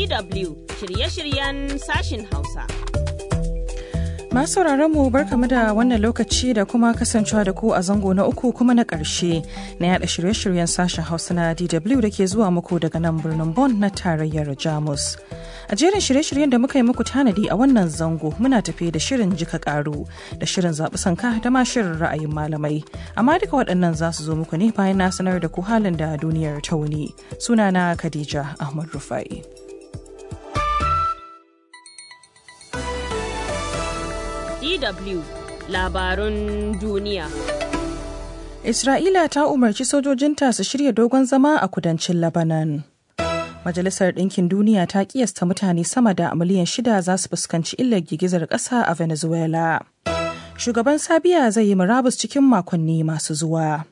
DW shirye-shiryen sashin Hausa. Masu mu barkamu da wannan lokaci da kuma kasancewa da ku a zango na uku kuma na ƙarshe na yada shirye-shiryen sashen Hausa na DW da ke zuwa muku daga nan birnin Bonn na tarayyar Jamus. A jerin shirye-shiryen da muka yi muku tanadi a wannan zango muna tafe da shirin jika karu da shirin zaɓi sanka da ma shirin ra'ayin malamai. Amma duka waɗannan za su zo muku ne bayan na sanar da ku halin da duniyar ta wuni. Sunana Khadija Ahmad Rufai. DW labarun duniya. Isra'ila ta umarci sojojinta su shirya dogon zama a kudancin Lebanon. Majalisar Ɗinkin Duniya ta kiyasta mutane sama da miliyan shida za su fuskanci illar girgizar ƙasa a Venezuela. Shugaban Sabiya zai yi murabus cikin makonni masu zuwa.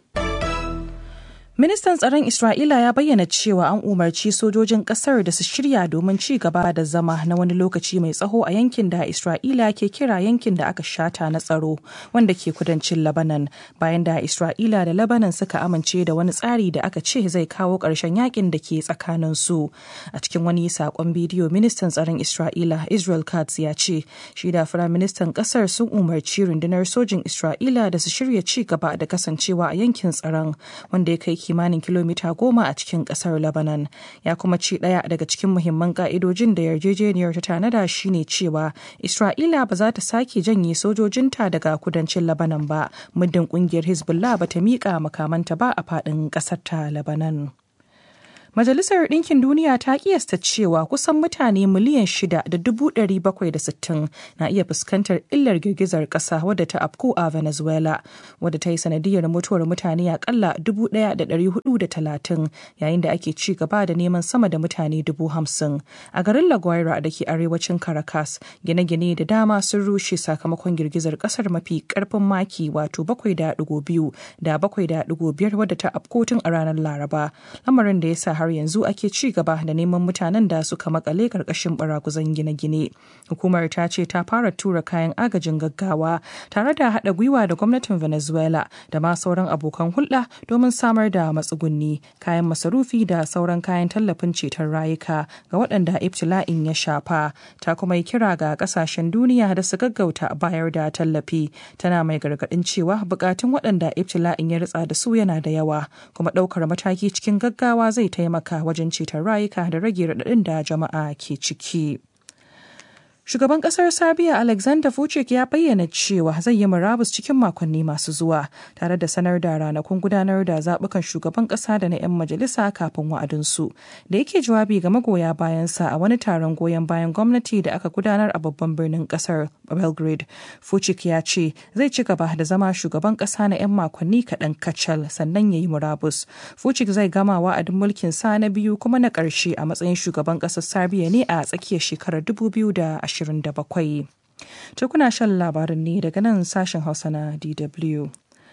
Ministan tsaron Isra'ila ya bayyana cewa an umarci sojojin kasar da su shirya domin ci gaba da zama na wani lokaci mai tsaho a yankin da Isra'ila ke kira yankin da aka shata na tsaro wanda ke kudancin Lebanon bayan da Isra'ila da Lebanon suka amince da wani tsari da aka ce zai kawo ƙarshen yakin da ke tsakanin su. A cikin wani saƙon bidiyo ministan tsaron Isra'ila Israel Katz ya ce shi da firaministan ƙasar sun umarci rundunar sojin Isra'ila da su shirya ci gaba da kasancewa a yankin tsaron wanda ya kai kimanin kilomita goma a cikin kasar Lebanon. Ya kuma ce ɗaya daga cikin muhimman ka'idojin da yarjejeniyar ta tanada shine cewa Isra'ila ba za ta sake janye sojojinta daga kudancin Lebanon ba, muddin kungiyar Hezbollah ba ta miƙa makamanta ba a faɗin ƙasar ta Lebanon. Majalisar Ɗinkin Duniya ta kiyasta cewa kusan mutane miliyan shida da dubu ɗari bakwai da sittin na iya fuskantar illar girgizar ƙasa wadda ta afku a Venezuela, wadda ta yi sanadiyar mutuwar mutane akalla dubu ɗaya da ɗari hudu da talatin yayin da ake ci gaba da neman sama da mutane dubu hamsin. A garin La Guaira da ke arewacin Caracas, gine-gine da dama sun rushe sakamakon girgizar ƙasar mafi ƙarfin maki wato bakwai da ɗigo biyu da bakwai da ɗigo biyar wadda ta afko tun a ranar Laraba, lamarin da ya sa har yanzu ake ci gaba da neman mutanen da suka makale karkashin baraguzan gine-gine. Hukumar ta ce ta fara tura kayan agajin gaggawa tare da haɗa gwiwa da gwamnatin Venezuela da ma sauran abokan hulɗa domin samar da matsugunni, kayan masarufi da sauran kayan tallafin ceton rayuka ga waɗanda ibtila'in ya shafa. Ta kuma yi kira ga ƙasashen duniya da su gaggauta bayar da tallafi. Tana mai gargaɗin cewa buƙatun waɗanda ibtila'in ya ritsa da su yana da yawa, kuma ɗaukar mataki cikin gaggawa zai taimaka taimaka wajen ceton rayuka da rage raɗaɗin da jama'a ke ciki. Shugaban kasar Sabiya Alexander Vucic ya bayyana cewa zai yi murabus cikin makonni masu zuwa tare da sanar da ranakun gudanar da zaɓukan shugaban ƙasa da na 'yan majalisa kafin wa'adinsu. Da yake jawabi ga magoya bayansa a wani taron goyon bayan gwamnati da aka gudanar a babban birnin ƙasar Belgrade. Vucic ya ce zai ci gaba da zama shugaban ƙasa na 'yan makonni kaɗan kacal sannan ya yi murabus. Vucic zai gama wa'adin mulkin sa na biyu kuma na ƙarshe a matsayin shugaban ƙasar Sabiya ne a tsakiyar shekarar 2020. 27. To kuna shan labarin ne daga nan sashen Hausa na DW.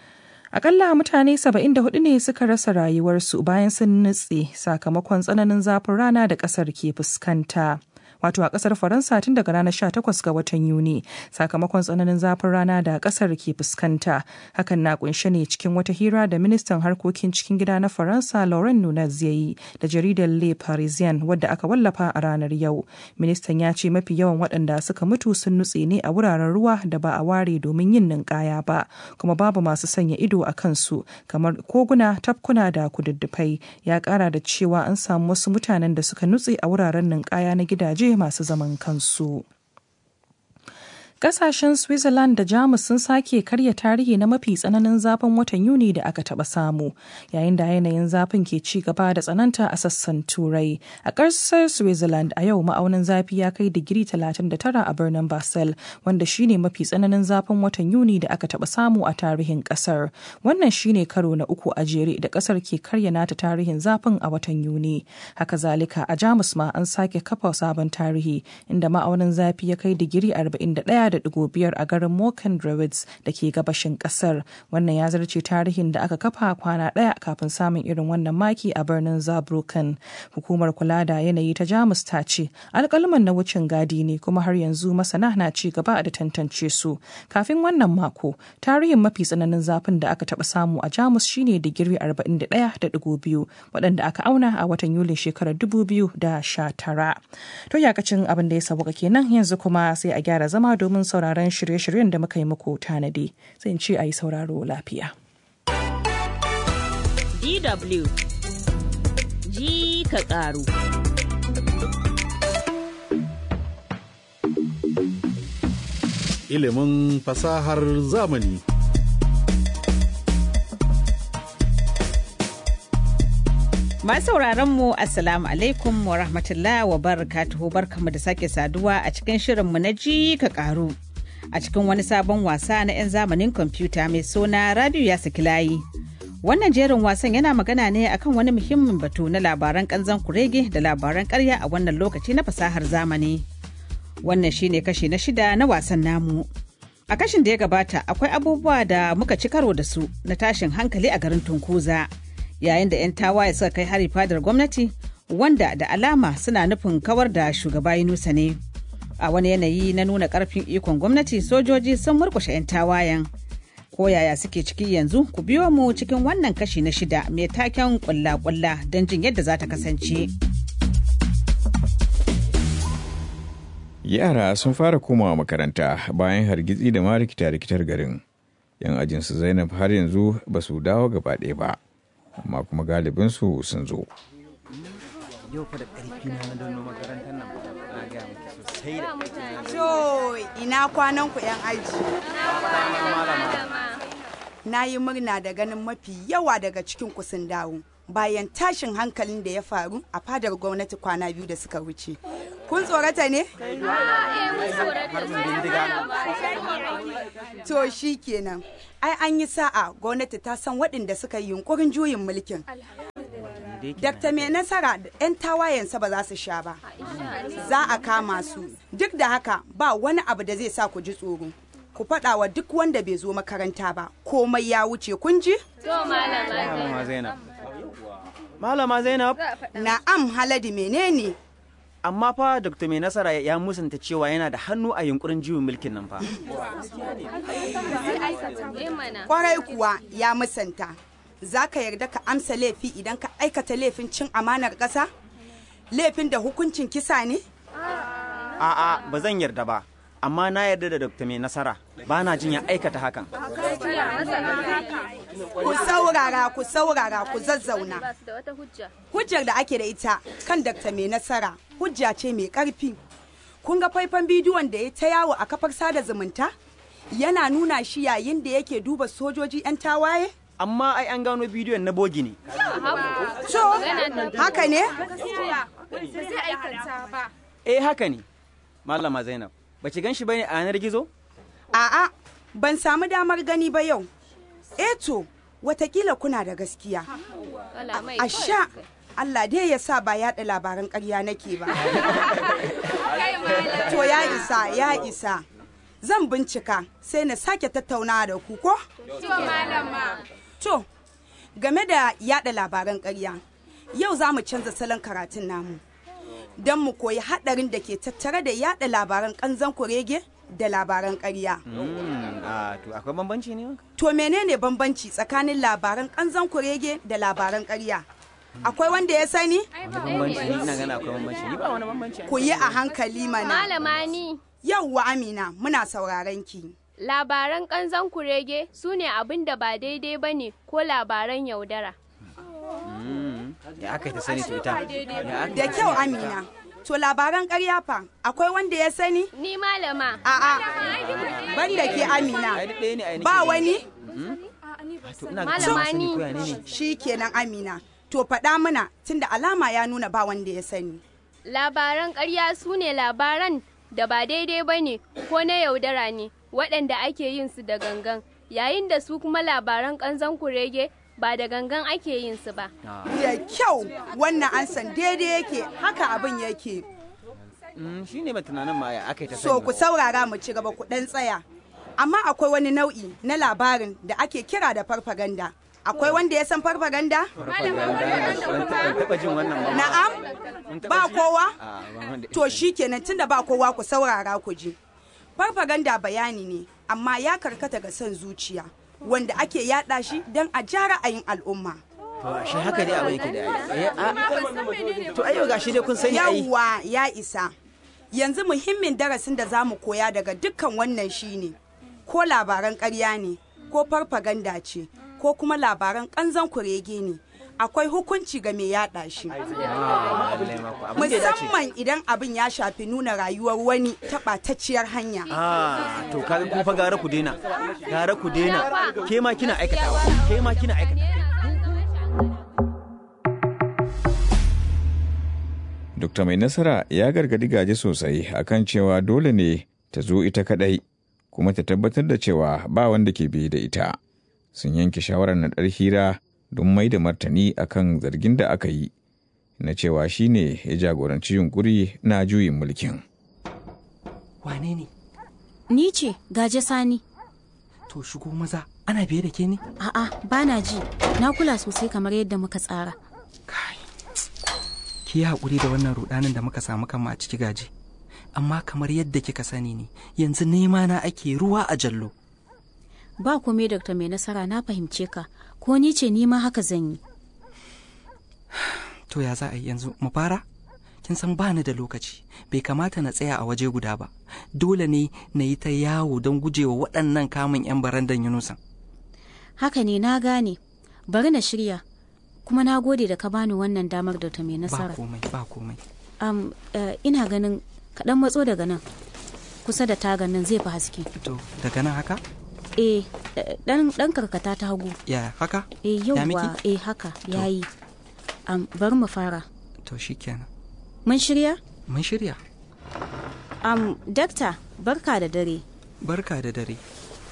Akalla mutane 74 ne suka rasa rayuwarsu bayan sun nutse sakamakon tsananin zafin rana da ƙasar ke fuskanta. wato a kasar faransa tun daga ranar 18 ga watan yuni sakamakon tsananin zafin rana da kasar ke fuskanta hakan na kunshe ne cikin wata hira da ministan harkokin cikin gida na faransa lauren nunez ya yi da jaridar le parisien wadda aka wallafa a ranar yau ministan ya ce mafi yawan waɗanda suka mutu sun nutse ne a wuraren ruwa da ba a ware domin yin ninkaya ba kuma babu masu sanya ido a kansu kamar koguna tafkuna da kududdufai ya kara da cewa an samu wasu mutanen da suka nutse a wuraren ninkaya na gidaje masu zaman kansu. Kasashen Switzerland da Jamus sun sake karya tarihi na mafi tsananin zafin watan Yuni da aka taba samu, yayin da yanayin zafin ke ci gaba da tsananta a sassan Turai. A ƙasar Switzerland a yau ma'aunin zafi ya kai digiri 39 a birnin Basel, wanda shine mafi tsananin zafin watan Yuni da aka taba samu a tarihin ƙasar. Wannan shine karo na uku a jere da ƙasar ke karya nata tarihin zafin a watan Yuni. Haka zalika a Jamus ma an sake kafa sabon tarihi, inda ma'aunin zafi ya kai digiri 41 6.5 a garin Moken Druids da ke gabashin kasar. Wannan ya zarce tarihin da aka kafa kwana ɗaya kafin samun irin wannan maki a birnin Zabrukan. Hukumar kula da yanayi ta Jamus ta ce alkalman na wucin gadi ne kuma har yanzu masana na ci gaba da tantance su. Kafin wannan mako, tarihin mafi tsananin zafin da aka taɓa samu a Jamus shine digiri 41.2 waɗanda aka auna a watan Yulin shekarar 2019. To yakacin abin da ya sauka kenan yanzu kuma sai a gyara zama domin sauraron shirye-shiryen da muka yi muku tanadi. Sai in ce a yi sauraro lafiya. DW ji ka ƙaru. Ilimin fasahar zamani. Masu sauraron mu Assalamu alaikum wa rahmatullah wa barakatuhu barkamu da sake saduwa a cikin shirinmu na ji ka karu. A cikin wani sabon wasa na 'yan zamanin kwamfuta mai suna Rabiu ya saki layi. Wannan jerin wasan yana magana ne akan wani muhimmin batu na labaran kanzan kurege da labaran karya a wannan lokaci na fasahar zamani. Wannan shine kashi na shida na wasan namu. A kashin da ya gabata akwai abubuwa da muka ci karo da su na tashin hankali a garin Tunkuza. yayin da 'yan tawaye suka kai hari fadar gwamnati wanda da alama suna nufin kawar da shugaba Yunusa ne. A wani yanayi na nuna karfin ikon gwamnati sojoji sun murkushe 'yan tawayen. Ko yaya suke ciki yanzu ku biyo mu cikin wannan kashi na shida mai taken kulla-kulla don jin yadda za ta kasance. Yara sun fara komawa makaranta bayan hargitsi da ma rikita-rikitar garin. 'Yan ajinsu Zainab har yanzu ba su dawo gaba ɗaya ba. amma kuma galibinsu sun zo. Yau fa da ƙarfi na na dono makarantar nan na gaya miki sosai da To ina kwanan ku 'yan aji. Na yi murna da ganin mafi yawa daga cikin ku sun dawo. Bayan tashin hankalin da ya faru a fadar gwamnati kwana biyu da suka wuce. Kun tsorata ne? To shi kenan. Ai an yi sa'a gwamnati ta san waɗanda suka yi yunkurin juyin mulkin. Dakta mai nasara 'yan tawayensa ba za su sha ba. Za a kama su. Duk da haka ba wani abu da zai sa ku ji tsoro. Ku faɗa wa duk wanda bai zo makaranta ba. Komai ya wuce kun ji? Malama Zainab. Malama Zainab, Na'am Haladi menene? amma fa Dr. Mai Nasara ya musanta cewa yana da hannu a yunkurin juyin mulkin nan fa. Kwarai kuwa ya musanta. Za ka yarda ka amsa laifi idan ka aikata laifin cin amanar ƙasa? Laifin da hukuncin kisa ne? A'a, ba zan yarda ba. Amma na yarda da Dr. Mai Nasara, ba na jin ya aikata hakan. Ku saurara, ku saurara, ku zazzauna. Hujjar da ake da ita kan Dr. Mai Nasara hujja ce mai ƙarfi. Kun ga faifan bidiyon da ya ta yawo a kafar sada zumunta? Yana nuna shi yayin da yake duba sojoji 'yan tawaye? Amma ai an gano bidiyon na bogi ne. So, haka ne? Eh haka ne. Malama Zainab, ba ki gan shi bane a yanar gizo? A'a, ban samu damar gani ba yau. Eto, watakila kuna da gaskiya. A sha, Allah dai ya sa ba yaɗa labaran ƙarya nake ba. To ya isa, ya isa. Zan bincika sai na sake tattaunawa da ku ko? To, game da yaɗa labaran ƙarya, yau za mu canza salon karatun namu. Don mu koyi haɗarin da ke tattare da yaɗa labaran ƙanzan kurege da labaran ƙarya. Hmm, a to akwai bambanci ne? To menene bambanci tsakanin labaran ƙanzan kurege da labaran ƙarya? Akwai wanda ya sani? Wani bambanci ni ina gana akwai bambanci. Ni ba wani bambanci. Ku yi a hankali mana. Malama ni Yauwa Amina, muna sauraron ki. labaran ƙanzan kurege su ne abin da ba daidai ba ne ko labaran yaudara. Hmm, Ya aka yi ta sani to ita. Ya aka Da kyau Amina. To labaran ƙarya fa, akwai wanda ya sani? Ni malama. A'a, banda ke Amina. Ai duk ɗaya ne ai nake Ba gani. wani? To ina ga Malama sani ni. ko ya ne ne? Shi kenan Amina. To faɗa mana tunda alama ya nuna ba wanda ya sani. Labaran ƙarya su ne labaran da ba daidai ba ne ko na yaudara ne waɗanda ake yin su da gangan yayin da su kuma labaran ƙanzan kurege ba da gangan ake yin su ba. Da kyau wannan an san daidai yake haka abin yake. shi ne mai tunanin ma ya aka yi ta So sani ku saurara mu ci gaba ku ɗan tsaya. Amma akwai wani nau'i na labarin da ake kira da farfaganda. Akwai wanda ya san farfaganda? ban taɓa jin wannan ba Na'am? Ba kowa? Ah, ba wanda- To shi kenan tunda ba kowa ku saurara ku ji. Farfaganda bayani ne, amma ya karkata ga son zuciya, wanda ake yada shi don a ja ra'ayin al'umma. to shi haka dai abin yake da ai Eh, ah, to ayo gashi dai kun sani ai Yawwa ya isa. Yanzu muhimmin darasin da za mu koya daga dukkan wannan shine ko labaran ƙarya ne, ko farfaganda ce, ko kuma labaran ƙanzon kurege ne. Akwai hukunci ga mai yada shi. Ah, lallai ma ku, abin da ya dace. Musamman idan abin ya shafi nuna rayuwar wani ta ɓatacciyar hanya. Ah, to kaga kun fa gara ku daina. Gara ku daina. Ke ma kina aikatawa. Ke ma kina aikatawa. Dokta Mai Nasara ya gargadi gaje sosai akan cewa dole ne ta zo ita kadai kuma ta tabbatar da cewa ba wanda ke biye da ita. Sun yanke shawarar naɗar hira don mai da martani akan zargin da aka yi na cewa shi ne ya jagoranci yunkuri na juyin mulkin. Wane ne? Ni ce gaje sani. To shigo maza ana biye da ke ne? A'a bana ji na kula sosai kamar yadda muka tsara. Kai. Ki yi haƙuri da wannan rudanin da muka samu kanmu a ciki gaji. Amma kamar yadda kika sani ne, yanzu nema na ake ruwa a jallo. Ba kome Dr. mai nasara na fahimce ka ko ni ce ni ma haka zan yi. To ya za a yi yanzu mu fara? Kin san ba ni da lokaci, bai kamata na tsaya a waje guda ba. Dole ne na yi ta yawo don gujewa waɗannan kamun 'yan barandan Yunusan. Haka ne na gane. Bari na shirya. Kuma na gode da ka bani wannan damar Dr. mai Ba nasara. komai, ba komai. Am, eh, ina ganin kaɗan matso daga nan. Kusa da tagan nan zai fi haske. To daga nan haka? Eh, eh, ɗan ɗan karkata ta hagu. Ya haka? Eh, Ya miki? yauwa, eh haka, yayi. Am, bari mu fara. To shikenan. Mun shirya? Mun shirya. Am, dakta, barka da dare. Barka da dare.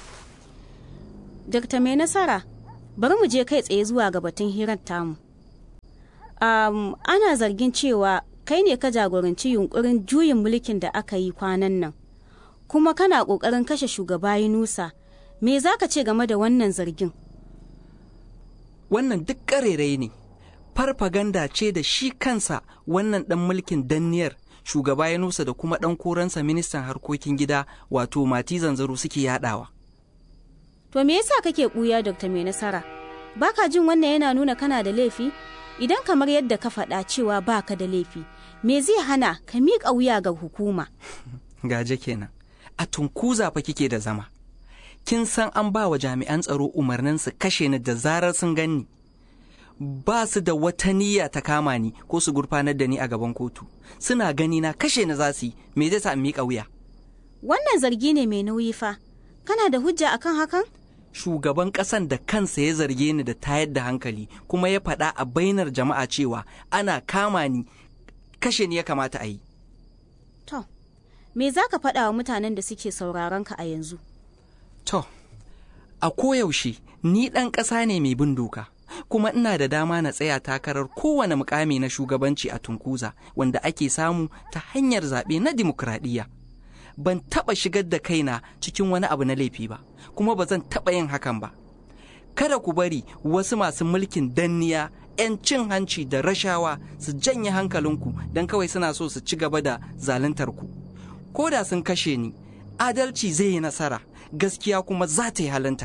Dakta mai nasara, bari mu je kai tsaye zuwa ga batun hirar tamu. Um, ana zargin cewa kai ne ka jagoranci yunkurin juyin mulkin da aka yi kwanan nan, kuma kana ƙoƙarin kashe shugaba Yunusa. Me za ka ce game da wannan zargin? Wannan duk ƙarerai ne. Farfaganda ce da shi kansa wannan ɗan mulkin danniyar shugaba ya nusa da kuma ɗan koransa ministan harkokin gida wato mati zanzaro suke yaɗawa. To me yasa kake ɓuya Dr. mai nasara? Baka jin wannan yana nuna kana da laifi? Idan kamar yadda ka faɗa cewa baka da laifi, me zai hana ka miƙa wuya ga hukuma? Gaje kenan. A tunkuza fa kike da zama. Kin san an ba wa jami'an tsaro umarnin su kashe ni da zarar sun ganni. Ba su da wata niyya ta kama ni ko su gurfanar da ni a gaban kotu. Suna gani na kashe ni za su yi, me zai sa in miƙa wuya? Wannan zargi ne mai nauyi fa. Kana da hujja akan hakan? shugaban ƙasan da kansa ya zarge ni da tayar da hankali kuma ya faɗa a bainar jama'a cewa ana kama ni kashe ni ya kamata a yi. To, me za ka faɗa wa mutanen da suke sauraron ka a yanzu? To, a koyaushe ni ɗan ƙasa ne mai bin doka, kuma ina da dama na tsaya takarar kowane mukami na shugabanci a tunkuza wanda ake samu ta hanyar zaɓe na dimokuraɗiyya. Ban taɓa shigar da kaina cikin wani abu na laifi ba, kuma ba zan taɓa yin hakan ba. Kada ku bari wasu masu mulkin danniya 'yan cin hanci da rashawa su janye hankalinku don kawai suna so su ci gaba da zaluntar ku. Ko da sun kashe ni, adalci zai yi nasara, gaskiya kuma za ta yi halinta.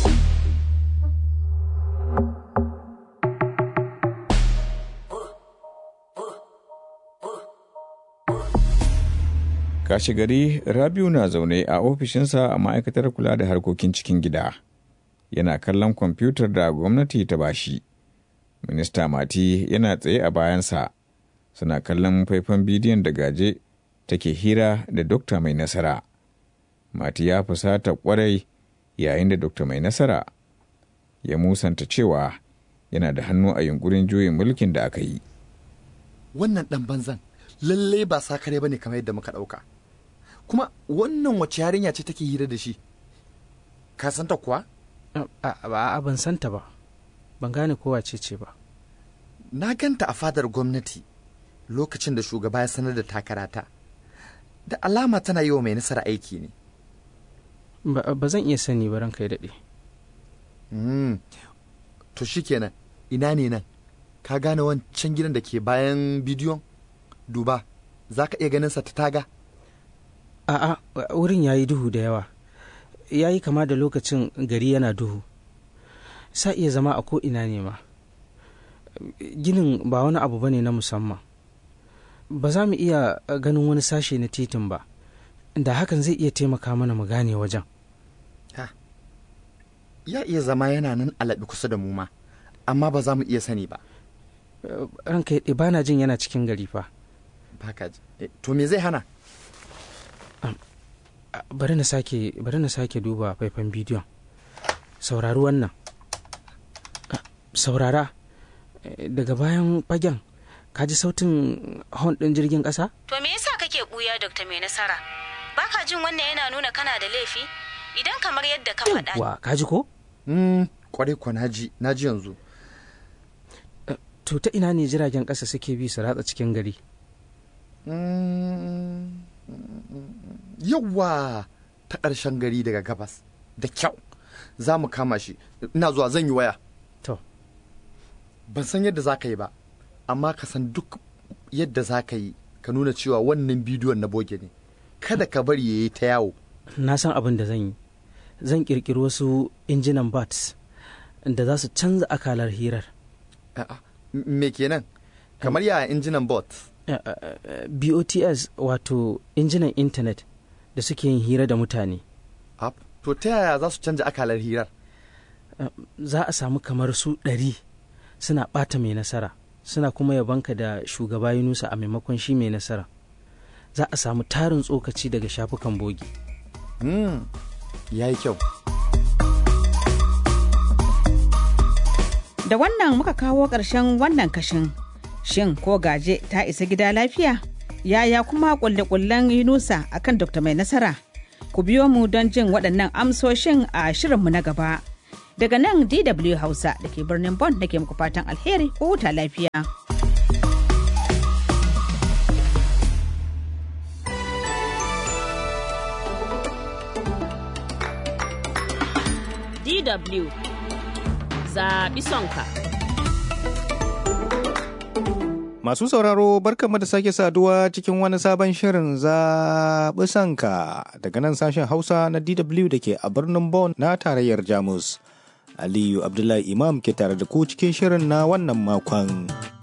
Kashi gari Rabiu na zaune a ofishinsa a ma'aikatar kula da harkokin cikin gida. Yana kallon kwamfutar da gwamnati ta bashi. Minista Mati yana tsaye a bayansa. Suna kallon faifan bidiyon da gaje take hira da Dokta Mai Nasara. Mati ya fusata kwarai yayin da Dokta Mai Nasara ya musanta cewa yana da hannu a yunkurin juyin mulkin da aka yi. Wannan ɗan banzan lallai ba sakare ba ne kamar yadda muka ɗauka. Kuma wannan wace yarinya ce take hira da shi? Ka santa kuwa? A ban santa ba, ban gane kowa ce ce ba. Na ganta a fadar gwamnati lokacin da shugaba ya sanar da takarata. da alama tana yi wa mai nasara aiki ne ba zan iya sani ba ranka ya daɗe to shikenan ina ne nan ka gane wancan gidan da ke bayan bidiyon duba za ka iya ganin sa ta taga a'a wurin ya yi duhu da yawa ya yi kama da lokacin gari yana duhu sa iya zama a ko'ina ne ma ginin ba wani abu bane na musamman ba za mu iya ganin wani sashe na titin ba da hakan zai iya taimaka mana mu gane wajen ya iya zama yana nan alaɓi kusa da mu ma amma ba za mu iya sani ba ranka ya ba na jin yana cikin gari fa baka ji to me zai hana bari na sake bari na sake duba faifan bidiyon saurari wannan saurara daga bayan fagen ka ji sautin hon ɗin jirgin ƙasa? To me yasa kake ɓuya Dr. Mai Nasara? Baka jin wannan yana nuna kana da laifi? Idan kamar yadda ka faɗa. Wa, ka ji ko? kwarai ko naji, naji yanzu. To ta ina ne jiragen ƙasa suke bi su ratsa cikin gari? Yawwa ta ƙarshen gari daga gabas. Da kyau. Za mu kama shi. Ina zuwa zan yi waya. To. Ban san yadda za ka yi ba. amma ka san duk yadda za ka yi ka nuna cewa wannan bidiyon na boge ne kada ka bari ya yi ta yawo na san abin da zan yi zan kirkiri wasu injinan bats da za su canza akalar hirar me kenan kamar ya injinan bot bots wato injinan intanet da suke yin hira da mutane to ta yaya za su canza akalar hirar za a samu kamar su ɗari suna ɓata mai nasara suna kuma yabanka da shugaba Yunusa a maimakon shi mai nasara za a samu tarin tsokaci daga shafukan bogi. ya yi kyau. Da wannan muka kawo ƙarshen wannan kashin shin ko gaje ta isa gida lafiya? Yaya kuma ƙulle-ƙullen Yunusa akan Dr. Mai Nasara? Ku biyo mu don jin waɗannan amsoshin a shirinmu na gaba. Daga nan DW Hausa da ke birnin Bon da ke muku fatan alheri ko huta lafiya. DW zaɓi sonka. Masu sauraro barkanmu da sake saduwa cikin wani sabon shirin zaɓi sanka daga nan sashen Hausa na DW da ke a birnin Bonn na tarayyar Jamus. Aliyu Abdullahi Imam ke tare da ku cikin shirin na wannan makon.